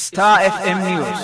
Star FM News.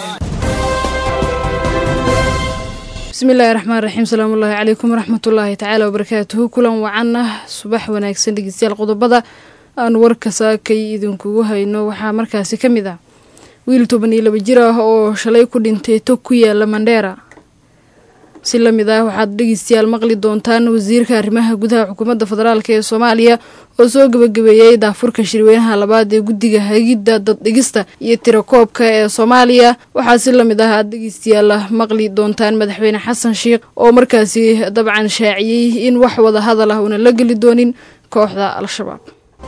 bismillaahi raxmaan raxiim salaamullaahi calaykum waraxmatullaahi tacaala wabarakaatuhu kulan wacan ah subax wanaagsan dhegeystayaal qodobada aan warka saakay idinkugu hayno waxaa markaasi ka mid ah wiil toban iyo laba jir ah oo shalay ku dhintay tog ku yaala mandheera si lamid ah waxaad dhegeystayaal maqli doontaan wasiirka arrimaha gudaha xukuumadda federaalk ee soomaaliya oo soo gabagabeeyey daafurka shirweynaha labaad ee guddiga hagidda daddhigista iyo tirakoobka ee soomaaliya waxaa si lamid ah aad dhegeystayaal maqli doontaan madaxweyne xasan sheikh oo markaasi dabcan shaaciyey in wax wada hadal ah una la geli doonin kooxda al-shabaab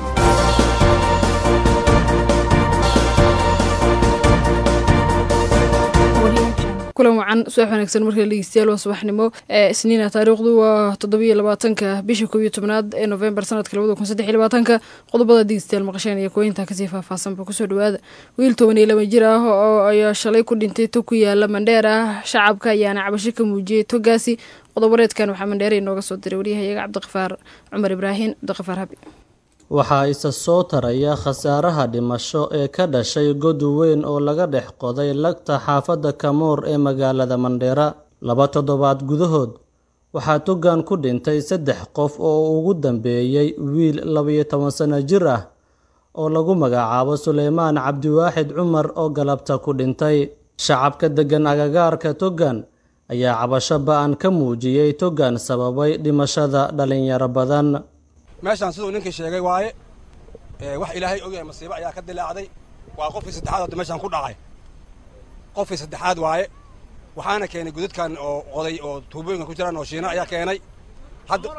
kulan wacan subax wanaagsan markale dhegeystayaal waa subaxnimo ee isniina taariikhdu waa toddobiyo labaatanka bisha koob iyo tobnaad ee novembar sanadka labada kun saddex iyo labaatanka qodobada dhegeystayaal maqasheen iyo kuweynta kasii faahfaahsanba kusoo dhawaada wiil toban iyo laba jir ah oo ayaa shalay ku dhintay tog ku yaala mandheera shacabka ayaana cabasho ka muujiyey togaasi qodobareedkan waxaa mandheera inooga soo diray waryahayaga cabdiqafaar cumar ibraahim cabdiqafaar habi waxaa isa soo taraya khasaaraha dhimasho ee ka dhashay god weyn oo laga dhex qoday lagta xaafadda kamoor ee magaalada mandheera laba toddobaad gudahood waxaa togan ku dhintay saddex qof oo ugu dambeeyey wiil labayo toban sano jir ah oo lagu magacaabo suleymaan cabdiwaaxid cumar oo galabta ku dhintay shacabka deggan agagaarka togan ayaa cabasho ba-an ka muujiyey togan sababay dhimashada dhalinyaro badan meeshaan siduu ninkii sheegay waaye wax ilaahay ogyahay masiibo ayaa ka dilaacday waa qofkii saddexaad hadda meeshaan ku dhacay qofkii saddexaad waaye waxaana keenay gudadkan oo qoday oo tuubooyinkan ku jiraan oo shiina ayaa keenay hadda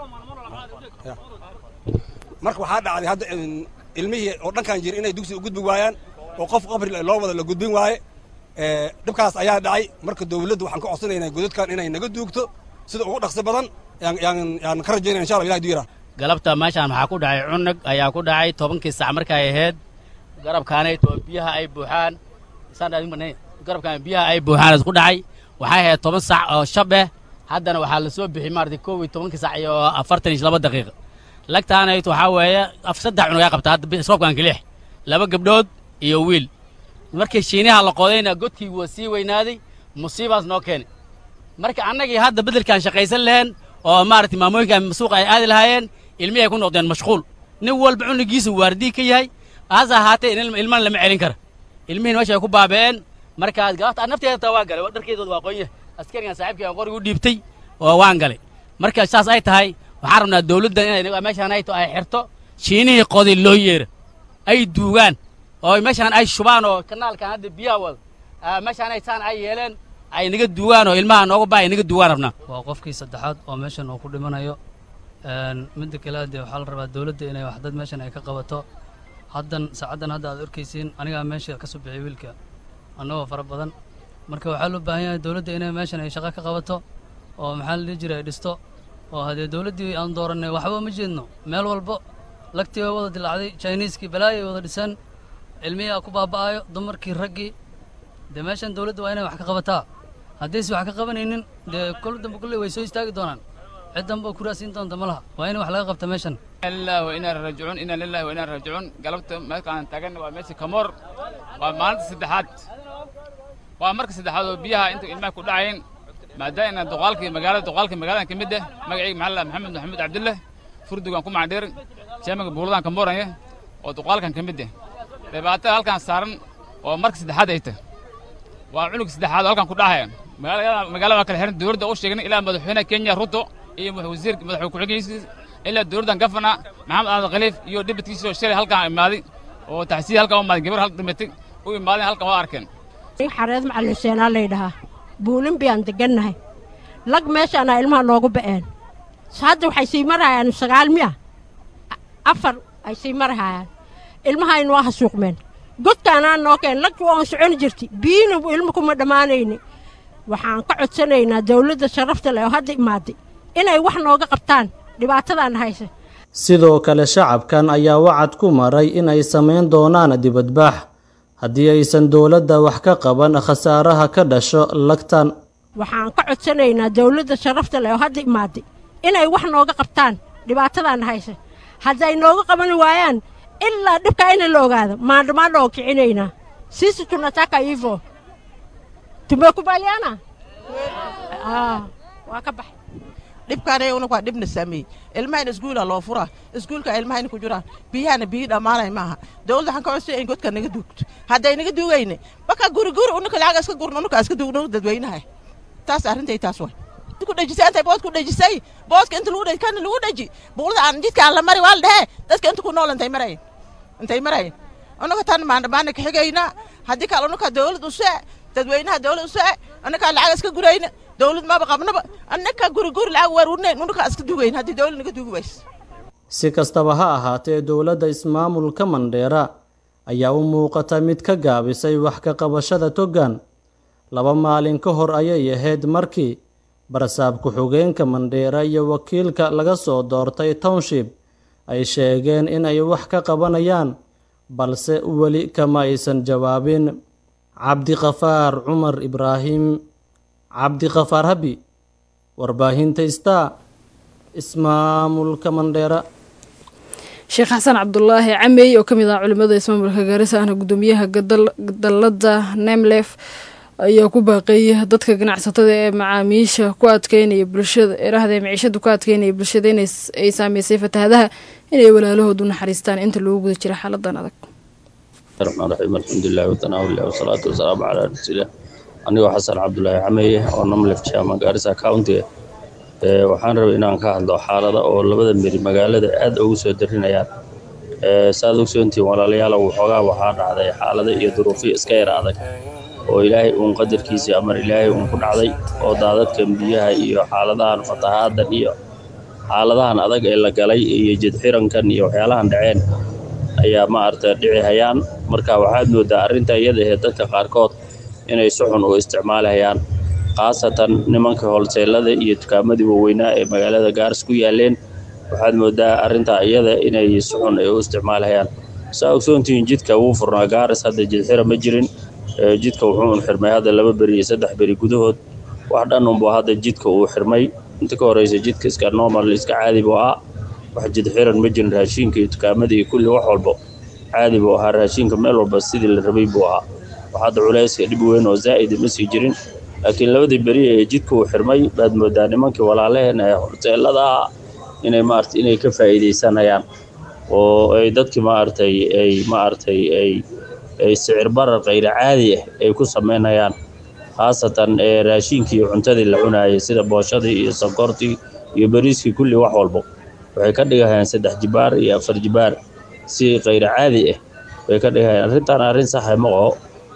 marka waxaa dhacday hadda ilmihii oo dhankan jira inay dugsi u gudbi waayaan oo qof qabri loo wada la gudbin waaye dhibkaas ayaa dhacay marka dawladdu waxaan ka codsanaynaa gudadkan inay naga duugto sida ugu dhaqsi badan yaan ka rajaynaya insha allah ilahay duyira galabta meeshaan waxaa ku dhacay cunug ayaa ku dhacay tobankii sac markay ahayd garabkaanayt oo biyaha ay buuxaan garabkaan biyaha ay buuxaan isku dhacay waxay ahayd toban sac oo shab eh haddana waxaa la soo bixi maarata kow iyo tobankii sac iyo afartan iyo laba daqiiqa lagtaanayt waxaa weeye saddex cunug ay qabta hadda isroobkan kilix laba gabdhood iyo wiil markii shiinaha la qodayna godkii waa sii weynaaday musiibaas noo keenay marka annagii hadda beddelkaan shaqaysan laheen oo maaragtay maamooyinka suuqa ay aadi lahaayeen ilmihii ay ku noqdeen mashquul nin walba cunugiisu waardii ka yahay hase ahaatee ilmana lama celin kara ilmihiin meesha ay ku baaba'een markaas galabta nafteeda taa waa galay dharkeedood waa qonya askarigan saaxiibkii aan qorigu dhiibtay oo waan galay marka saas ay tahay waxaan rabnaa dawladda inay meeshaan ay ay xirto shiinihii qoday loo yeera ay duugaan oo meeshaan ay shubaan oo kanaalkan hadda biyaha wada meeshaan ay saan ay yeeleen ay naga duugaan oo ilmaha nooga baa ay naga duugaan rabnaa waa qofkii saddexaad oo meeshan uu ku dhimanayo midda kale dee waxaa la rabaa dawladda inay wax dad meeshan ay ka qabato haddan saacaddan hadda aad arkaysiin anigaa meesha ka soo bixiyay wiilka annagoo fara badan marka waxaa loo baahan yahay dawladda inay meeshan ay shaqo ka qabato oo maxaa la dhihi jiray ay dhisto oo haddee dawladdii aan doorannay waxba ma jeedno meel walbo lagtii way wada dilaacday jiniiskii balaayay wada dhiseen cilmihii ku baaba'ayo dumarkii raggii dee meeshan dawladda waa inay wax ka qabataa haddayse wax ka qabanaynin dee kol dambe kulley way soo istaagi doonaan cid dambe oo kuraasiin doonta ma laha waa in wax laga qabta meeshan lillahi wa inaa raajicuun inaa lillahi wa inaa raajicuun galabta meelkaan taagan waa meesha kamoor waa maalinta saddexaad waa marka saddexaad oo biyaha inta ilmaha ku dhacayeen maadaama duqaalkii magaalada duqaalkii magaaladan ka mid ah magacayga maxaa la maxamed maxamuud cabdulle furdugan ku macdheer jaamiga buuladan ka mooranya oo duqaalkan ka mid ah dhibaatada halkaan saaran oo marka saddexaad ay tahay waa cunug saddexaad oo halkan ku dhahaya magaalada waa kala xiran dowladda u sheegnay ilaa madaxweynaha kenya ruto iyo wasiirka madaxweyne ku-xigeenkiisa ilaa dowladdan gafana maxamed aadan khaliif iyo dhibadkiisoo shalay halkaan imaaday oo taxsiya halkaan u imaaday gabar halka dhimatay u imaadeen halkan waa arkeen xareed macalin xuseenaa laydhahaa buulin biyaan degannahay lag meeshaana ilmaha noogu ba'een hadda waxay sii marahayaan sagaal miya afar ay sii marahayaan ilmahayna waa hasuuqmeen godkaanaa noo keen lagtu waan soconi jirtay biyina ilmo kuma dhammaanayni waxaan ka codsanaynaa dawladda sharafta leh oo hadda imaaday inay wax nooga qabtaan dhibaatadan haysa sidoo kale shacabkan ayaa wacad ku maray inay samayn doonaan dibadbaax haddii aysan dowladda wax ka qaban khasaaraha ka dhasho lagtan waxaan ka codsanaynaa dawladda sharafta leh oo hadda imaaday inay wax nooga qabtaan dhibaatadan haysa hadday nooga qaban waayaan ilaa dhibkaa ina la ogaado maandhamaandha oo kicinaynaa sisi tunataka hivyo. Tumekubaliana? Ah, waa ka baxay. dhibkaanay una waa dhibna saameeyey ilmahayna iskuula loo furaa iskuulka ilmahayna ku jiraan biyahana biyi dhammaanay maaha dowladda waxaan ka codsay in godka naga duugto hadday naga duugayne baka guri guri unaka lacag iska gurno unaka iska duugno dadweynaha taas arrintay taas way ku dhejisay intay bood ku dhejisay boodka inta lagu dheji kana lagu dheji buulada aan jidka aan la mari waa la dhehe dadka inta ku nool intay marayen intay marayen unaka tan maandhamaana ka xigayna haddii kale unaka dowlad usee dadweynaha dowlad usee anakaa lacag iska gurayna dowlad maba qabnaba annaka guri guri lacag waarurnayn unaka iska dugayn haddii dowlad naga dugi ways si kastaba ha ahaatee dowladda ismaamulka mandheera ayaa u muuqata mid ka gaabisay wax ka qabashada toggan laba maalin ka hor ayay ahayd markii barsaab ku-xigeenka mandheera iyo wakiilka laga soo doortay township ay sheegeen in ay wax ka qabanayaan balse weli kama aysan jawaabin cabdiqafaar cumar ibraahim cabdiqafaar habi warbaahinta star ismaamulka mandheera sheekh xasan cabdulaahi camey oo ka mid ah culimada ismaamulka gaarisa ahna guddoomiyaha dalada nemlef ayaa ku baaqeeya dadka ganacsatada ee macaamiisha ku adkeynaya bulshada eraahda maciishada ku adkeynaya bulshada in ay saameysay fatahadaha inay walaalahoodu naxariistaan inta loogu guda jira xaaladan adag raxmaan raxiim alxamdulilahi watanaawilah wasalaatu wasalaamu calaa rasuulilah anigoo xasan cabdulaahi cameye oo namlef jaama gaarisa county waxaan rabay inaan ka hadlo xaalada oo labada meri magaalada aad ugu soo darinayaan saad ogsoontihiin walaalayaal waxoogaa waxaa dhacday xaalada iyo duruufiya iska yar adag oo ilaahay uun qadarkiisii amar ilaahay uun ku dhacday oo daadadkan biyaha iyo xaaladahan fatahaadan iyo xaaladahan adag ee la galay iyo jidxirankan iyo waxyaalahan dhaceen ayaa maaragta dhici hayaan marka waxaad moodaa arrinta iyada ahee dadka qaarkood inay si xun u isticmaalahayaan khaasatan nimanka holseelada iyo dukaamadii waaweynaa ee magaalada gaaris ku yaaleen waxaad moodaa arrintaa iyada inay si xun ay u isticmaalahayaan saa ogsoontihiin jidka wuu furnaa gaaris hadda jidxira ma jirin jidka wuxuu un xirmay hadda laba beri iyo saddex beri gudahood wax dhan unbu hadda jidka uu xirmay inta ka horeysa jidka iska normal iska caadi buu ahaa wax jidxiran ma jirin raashiinka iyo dukaamada iyo kulli wax walbo caadi buu ahaa raashiinka meel walba sidii la rabay buu ahaa wax hadda culayska dhib weyn oo zaa'ida ma sii jirin laakiin labadii beri ee jidka uu xirmay baad moodaa nimankii walaalaheen ee horteelada ah inay maarata inay ka faa'iidaysanayaan oo ay dadkii maaragtay ay maaragtay ay ay sicir barar kayra caadi ah ay ku samaynayaan khaasatan ee raashiinkii iyo cuntadii la cunaayay sida booshadii iyo sonkortii iyo bariiskii kulli wax walbo waxay ka dhigahayaan saddex jibaar iyo afar jibaar si kayra caadi ah bay ka dhigahayaan arrintan arrin saxa ma oo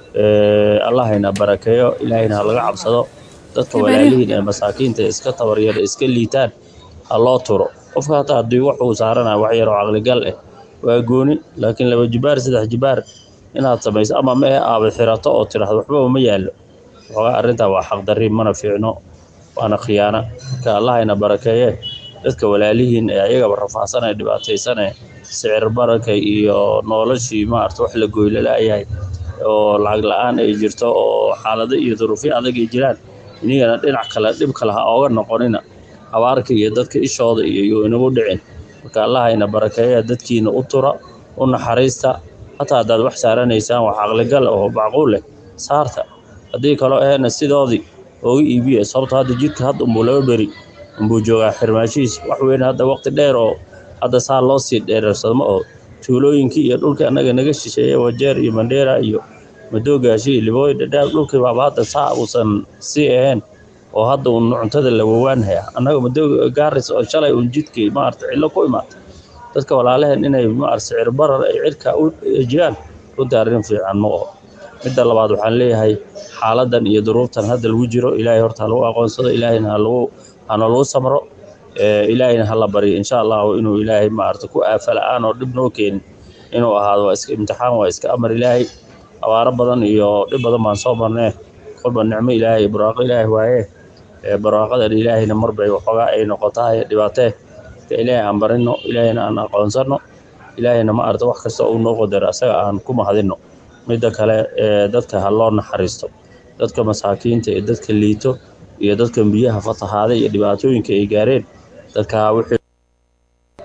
allahayna barakeeyo ilaahayna ha laga cabsado dadka walaalihiin ee masaakiinta iska tabaryara iska liitaan ha loo turo qofka hataa haddii wax uu saaranaya wax yaroo caqligal ah waa gooni laakiin laba jibaar saddex jibaar inaad samayso ama mehe aabad xirato oo tidhaahdo waxbaba ma yaallo waxoogaa arrintaa waa xaqdarri mana fiicno waana khiyaana marka allahayna barakeeye dadka walaalihiin ee ayagaba rafaahsan ee dhibaataysan ee sicir bararka iyo noloshii maarata wax la goylala-yahay oo lacag la-aan ay jirto oo xaalado iyo duruufyo adag ay jiraan inigana dhinac kale dhib kale ha ooga noqonina abaarka iyo dadka ishooda iyo yuu inagu dhicin marka allahayna barakeeya dadkiina u tura u naxariista hataa haddaad wax saaranaysaan wax caqligal oo macquul leh saarta haddii kaloo ahayna sidoodii ooga iibiya sababto hadda jidka hadda umbuu laba beri umbuu joogaa xirmaashihiis wax weyn hadda waqti dheer oo hadda saa loo sii dheerarsamo oo tuulooyinkii iyo dhulkii annaga naga shisheeye wajeer iyo mandheera iyo madoogaasho iyo libooy dhadhaab dhulkii baaba hadda saa uusan sii ahayn oo hadda uun cuntada la wawaanhaya annaga madooga gaaris oo shalay uun jidkii maarata cillo ku imaatay dadka walaalaheen inay maarata sicir barar ay cirka u ejiyaan runtii arrin fiican ma oho midda labaad waxaan leeyahay xaaladan iyo duruuftan hadda lagu jiro ilaahay horta ha lagu aqoonsado ilaahayna halagu hana lagu samro ilaahayna hala baryo insha allahu inuu ilaahay maarata ku aafa la-aan oo dhib noo keenin inuu ahaado waa iska imtixaan waa iska amar ilaahay abaaro badan iyo dhib badan baan soo marnee kolba nicmo ilaahay barwaaqo ilaahay waaye barwaaqadan ilaahayna marbay waxoogaa ay noqotahay dhibaatee marka ilaahay aan barino ilaahayna aan aqoonsano ilaahayna ma arta wax kasta uu noo qadaro asaga aan ku mahadino midda kale dadka ha loo naxariisto dadka masaakiinta ee dadka liito iyo dadkan biyaha fatahaada iyo dhibaatooyinka ay gaareen dadka wixii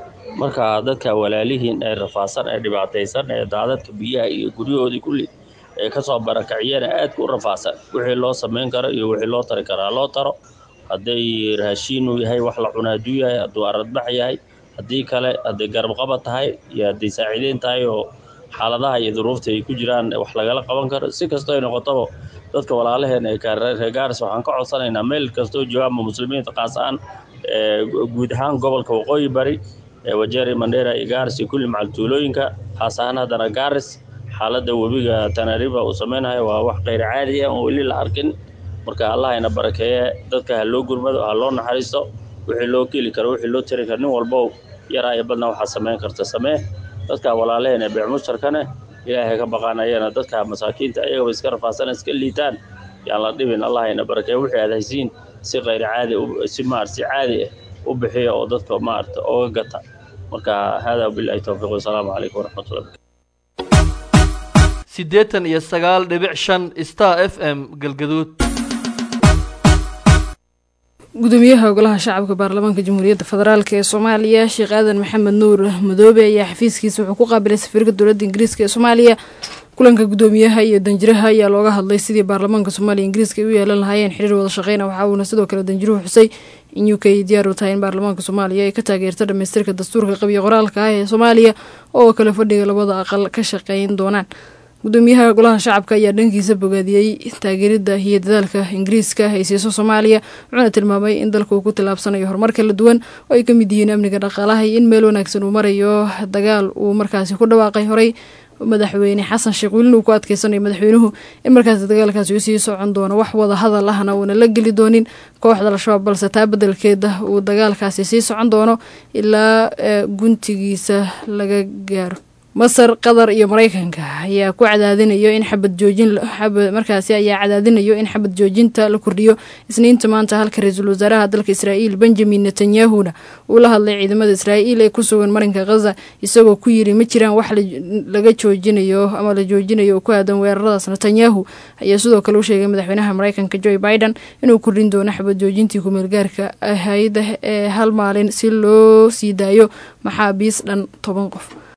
marka dadka walaalihiin ee rafaasan ee dhibaataysan ee daadadka biyaha iyo guryahoodii kulli ee kasoo barakaciyana aadka u rafaadsan wixii loo samayn karo iyo wixii loo tari karaa loo taro hadday raashiin uu yahay wax la cuna hadduu yahay hadduu aradbax yahay haddii kale hadday garabqabad tahay iyo hadday saaciideyn tahay oo xaaladaha iyo duruufta ay ku jiraan wax lagala qaban karo si kastoo ay noqotaba dadka walaalaheena ee reer gaaris waxaan ka codsanaynaa meel kastoo joogaanba muslimiinta qaas ahaan guud ahaan gobolka waqooyi bari wajeeri mandheera iyo gaaris iyo kulli macaltuulooyinka haas ahaan haddana gaaris xaaladda webiga tanariba uu samaynayo waa wax kayr caadi ah oo weli la arkin marka allahayna barakeeye dadka ha loo gurmado ha loo naxariisto wixii loo keli karo wixii loo tiri karo nin walbo yaraa iyo badna waxaa samayn karta samee dadka walaalaheen ee beecmusharkane ilaahay ka baqaanayana dadka masaakiinta ayagaba iska rafaasana iska liitaan yaan la dhibin allahayna barakeeye wixii aad haysiin si kayr caadi si maarata si caadi ah u bixiya oo dadka maarata ooga gata marka hada bilahi towfiiq wasalaamu calaykum waraxmatullahi siddeetan iyo sagaal dhibic shan star f m galgaduud gudoomiyaha golaha shacabka baarlamaanka jamhuuriyadda federaalk ee soomaaliya sheekh aadan maxamed nuur madoobe ayaa xafiiskiisa wuxuu ku qaabilay safiirka dowladda ingiriiska ee soomaaliya kulanka gudoomiyaha iyo danjiraha ayaa looga hadlay sidii baarlamaanka soomaaliya ingiriiska ay u yeelan lahaayeen xiriir wada shaqeyna waxa uuna sidoo kale danjiruhu xusay in u k diyaar u tahay in baarlamaanka soomaaliya ay ka taageerto dhamaystirka dastuurka qabiyo qoraalka ah ee soomaaliya oo kale fadhiga labada aqal ka shaqeyn doonaan gudoomiyaha golaha shacabka ayaa dhankiisa bogaadiyey taageerida iyo dadaalka ingiriiska ay siiso soomaaliya wuxuuna tilmaamay in dalka uu ku tillaabsanayo horumar kala duwan oo ay ka mid yihiin amniga dhaqaalaha iyo in meel wanaagsan uu marayo dagaal uu markaasi ku dhawaaqay horey madaxweyne xasan sheekh welina uu ku adkeysanayo madaxweynuhu in markaasi dagaalkaasi uu sii socon doono wax wada hadal ahna uuna la geli doonin kooxda al-shabaab balse taa bedelkeeda uu dagaalkaasi sii socon doono ilaa guntigiisa laga gaaro masar qatar iyo mareykanka ayaa ku cadaadinayo in xabad joojin markaasi ayaa cadaadinayo in xabad joojinta la kordhiyo isniinta maanta halka ra-iisul wasaaraha dalka israa'iil benjamin netanyahuna uu la hadlay ciidamada israa'iil ee ku sugan marinka khaza isagoo ku yiri ma jiraan wax laga joojinayo ama la joojinayo oo ku aadan weeraradaas netanyahu ayaa sidoo kale u sheegay madaxweynaha mareykanka joe biden inuu kordhin doono xabad joojintii kumeelgaarka ahayd ee hal maalin si loo sii daayo maxaabiis dhan toban qof